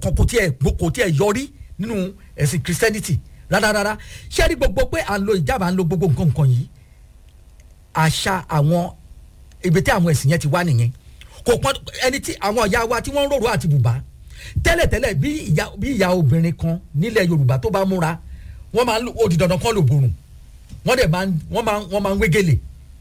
kan kò tiẹ̀ kò tiẹ̀ yọrí nínú ẹ̀sìn christianity rárá ṣé rí gbogbo pé à ń lo ìjábà à ń lo gbogbo nǹkan nǹkan yìí àṣà àwọn ibi tí àwọn ẹ̀sìn yẹn ti wá nìyẹn kò pọn ẹni tí àwọn ìyá wa tí wọ́n ń rorò àti bùbá tẹ́lẹ̀tẹ́lẹ̀ bí ìyá bí ìyá obìnrin kan nílẹ̀ yorùbá tó bá múra wọ́n máa ń ó di dandan kán lò borùn wọ́n dẹ̀ máa ń wọ́n máa ń wọ́n máa ń wégele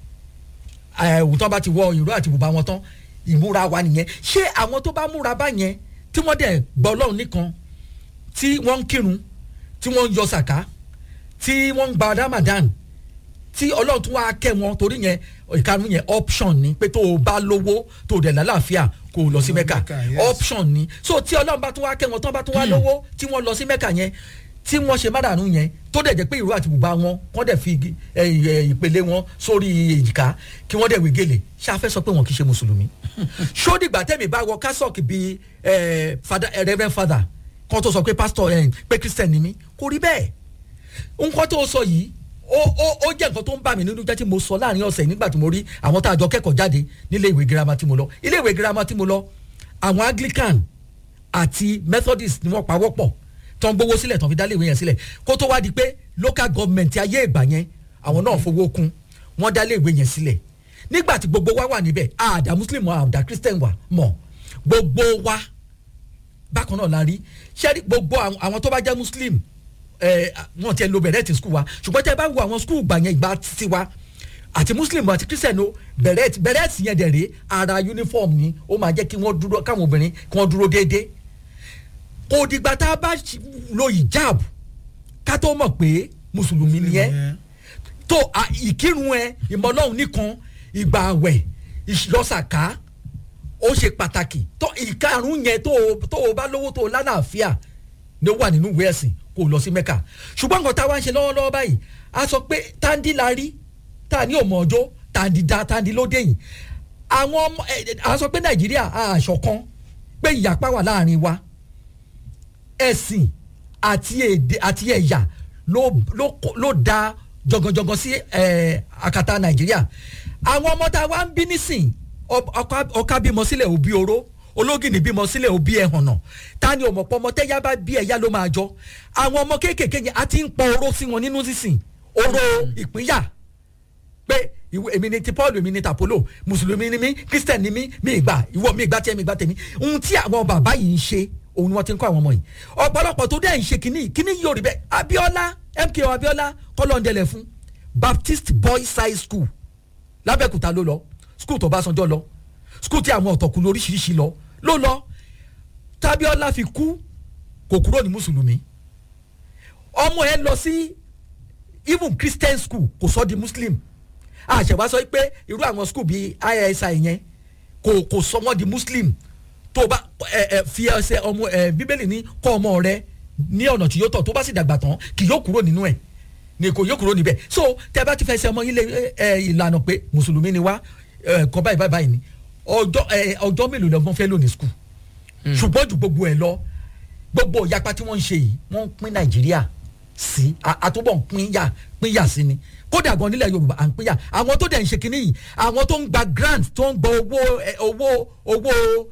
ẹ̀wù tán bá ti wọ ìró àti bùbá wọn tán ìmúra wa nìyẹn ṣé àwọn tó bá múra báyẹn tí wọ́n dẹ̀ gbọ́ ọlọ́run nìkan tí wọ́n ń kírun tí wọ́n ń yọ sàká tí wọ́n ń gba ramadan tí ọlọ́run tún wá kẹ́ wọn torí yẹn ìkarùn yẹn option ni pé tó o bá lówó tó o dẹ̀ lálàáfíà kó o lọ sí mẹ́kà option ni so tí ọlọ́run bá tún wá kẹ́ wọn tán bá tún wá lówó tí wọ́n lọ sí mẹ́kà yẹn tí wọ́n ṣe mádàánú yẹn tó dẹ̀ jẹ́ pé ìró àti bùbá wọn kọ́ dẹ̀ fi ìpele wọn sórí èjìká kí wọ́n dẹ̀ wé gèlè ṣáfẹ́ sọ pé wọn kì í ṣe mùsùlùmí ṣódìgbà tẹ̀mí bá wọ kásọ̀kì bíi reverend father kan tó sọ pé pastor pé christian ni mí kò rí bẹ́ẹ̀ nǹkan tó sọ yìí ó ó ó jẹ́ nǹkan tó ń bà mí nínú jẹ́ tí mo sọ láàrin ọ̀sẹ̀ nígbà tí mo rí àwọn tá a jọ kẹ́kọ̀ọ́ jáde nílé ìwé girama tí mo lọ ilé ìwé girama tí mo lọ àwọn anglican àti methodist ni wọ́n pawọ́pọ̀ tó ń gbowó sílẹ̀ tó ń fi dálé ìwé yẹn sílẹ̀ kó tó wá di pé local government ayé ìgbà yẹn àwọn náà fowó kún wọ́n dálé ìwé yẹn sílẹ̀ nígbà tí gbogbo wa wà níbẹ̀ àdá muslim àdá christian wà mọ̀ gbogbo wa bákan náà la rí ṣẹ́rí gbogbo àwọn tó bá jẹ́ muslim wọn ti ẹ lo bẹ̀rẹ̀ ti skul wa ṣùgbọ́n tẹ́ bá wo àwọn skul gbà yẹn ìgbà títí wa àti muslim àti christian o bẹ̀rẹ̀ bẹ̀rẹ̀ ti yẹn dẹ̀rẹ̀ ara uniform ni ó máa jẹ́ kí wọ́n dúró káwọn obìnrin kí wọ́n dúró déédéé kò dìgbà tá a bá lo hijab ká tó mọ̀ pé mùsùlùmí ni ẹ́ tó ìkírun ẹ ìmọ̀lọ́hún nìkan ìgbà àwẹ̀ ìlọ́sàká ó ṣe pàtàkì tó ìkarùn yẹn tó o bá lówó tó o lálàáfíà ni ó wà nínú ìwé ẹ̀sìn kó o lọ sí mẹ́kà ṣùgbọ́n nǹkan tá a wá ń ṣe lọ́wọ́lọ́wọ́ báyìí a sọ pé táǹdì la rí tá a ní òmò ọjọ́ táǹdì da táǹdì lóde yìí àwọn ọmọ a sọ pé nàìjíríà àṣọkan pé ìyapa wà láàrin wa ẹ̀sìn àti èdè àti ẹ̀yà ló ló ló da jọgànjọgàn sí àkàtà nàìjíríà àwọn ọmọ tá a wá ń bí nísìn ọkà bímọ sílẹ̀ òbí oró ológìnì bímọ sílẹ̀ òbí ẹ̀hànnà ta ni òmọ̀pọ̀ ọmọ tẹ́yà bá bí ẹ̀yà ló máa jọ àwọn ọmọ kéékèèké yẹn a ti ń pọ oró sí wọn nínú sísìn oró ìpínyà pé èmi ni ti paul èmi ni tapolo mùsùlùmí ni mí christian ni mí mi ìgbà ìwọ mi ìgbà tiẹ̀ mi ìgbà tèmi ohun tí àwọn bàbá yìí ń ṣe òun ni wọ́n ti ń kọ́ àwọn ọmọ yìí ọ̀pọ̀lọpọ̀ tó dẹ̀ ń ṣe kínní kínní yóò rí bẹ́ẹ̀ abiola mko abiola kọ́lọ́ndẹ̀lẹ̀ fún baptist boys high school lábẹ́kúta ló lọ school tó bá sanjọ́ lọ school tí àwọn ọ̀tọ̀kùn lóríṣiríṣi lọ ló lọ tábíọ́lá fi kú kò kúrò ní mùsùlùmí ọmọ ẹ lọ sí even christian school kò sọ di muslim àṣẹwá sọ pé irú àwọn school bíi isi yẹn kò kò sọ wọn di muslim tó bá ẹ ẹ fi ẹsẹ ọmọ ẹ bíbélì ní kọ́ ọmọ rẹ ní ọ̀nà tí yóò tọ̀ tó bá sì dàgbà tán kì yóò kúrò nínú ẹ̀ ni kò yóò kúrò níbẹ̀ so tẹ bá ti fẹsẹ̀ ọmọ yín lé ẹ ìlànà pé mùsùlùmí ni wá ẹ kọ́ báyìí báyìí ni ọjọ́ ẹ ọjọ́ mélòó lọ́gbọ́n fẹ́ lò ní skul ṣùgbọ́n ju gbogbo ẹ̀ lọ gbogbo ìyapa tí wọ́n ń ṣe yìí wọ́n ń pín nàìjíríà sí àtúbọ̀ ń pín yà pín yà sí ni kódà gan nílẹ̀ yorùbá à ń pín yà àwọn tó dẹ̀ ń ṣe kinní yìí àwọn tó ń gba grant tó ń gba owó owó owó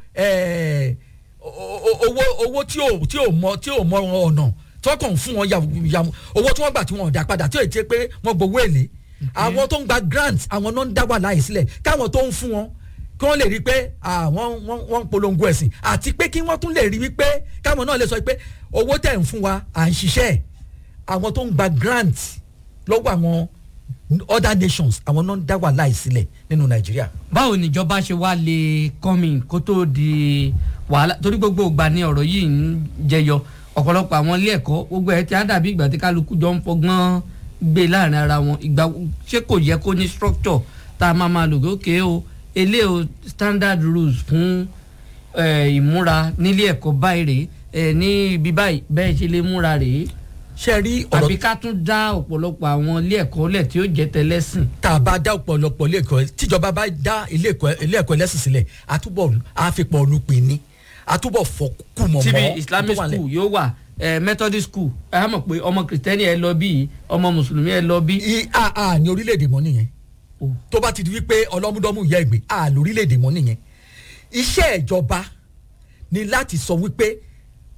owó owó tí ò tí ò mọ tí ò mọ ọ̀nà tó kàn fún wọn yàmù owó tí wọ́n gbà tí wọ́n dá padà tí ò jẹ́ pé wọ́n gbowó èlé àwọn tó ń gba grant àwọn náà ń dá wà láì sílẹ̀ káwọn tó ń fún wọn kí wọ́n lè rí i pé àwọn wọ́n ń polongo ẹ̀sìn àti pé kí wọ́n tún lè rí i pé káwọn náà lè sọ pé owó tẹ̀ ń fún wa à ń ṣiṣẹ́ àwọn tó ń gba grant lọ́wọ́ àwọn other nations àwọn náà ń dá wà láì sílẹ̀ nínú nàìjíríà. báwo níjọba ṣe wá lè kọ́mi kó tó di wàhálà torí gbogbo ìgbà ni ọ̀rọ̀ yìí ń jẹyọ ọ̀pọ̀lọpọ̀ àwọn ilé ẹ̀kọ́ gbogbo ẹ̀ tí á dàbí ìgbà tí kálukú jọ ń fọgbọ́n gbé láàrin ara wọn ìgbà ṣé kò yẹ kó ní structure tá a máa máa lò ókè o elé o standard rules fún ìmúra nílé ẹ̀kọ́ báyìí rèé ní ibi báyìí bẹ́ẹ̀ ṣe lè múra rèé ṣe rí ọ̀rọ̀ àbí ká tún dá ọ̀pọ̀lọpọ̀ àwọn ilé ẹ̀kọ́ lẹ̀ tí ó jẹ́ tẹlẹ́sìn. tá a bá dá ọ̀pọ̀lọpọ̀ ilé ẹ̀kọ́ tíjọba bá dá ilé ẹ̀kọ́ ẹlẹ́sìn sílẹ̀ àtúbọ̀ àfipọ̀ olùpè ní àtúbọ̀ fọkù mọ̀ mọ́ tíbi islamic school yóò wà methodist school ẹ á mọ̀ pé ọmọ kìrìtẹ́nì ẹ lọ bí ọmọ mùsùlùmí ẹ lọ bí. a a ní orílẹ̀-èdè mọ́ nìyẹn tó bá ti di wípé ọlọ́múdọ́mú ìyá ìgbé a lórílẹ̀-èdè mọ́ nìyẹn iṣẹ́ ìjọba ni láti sọ wípé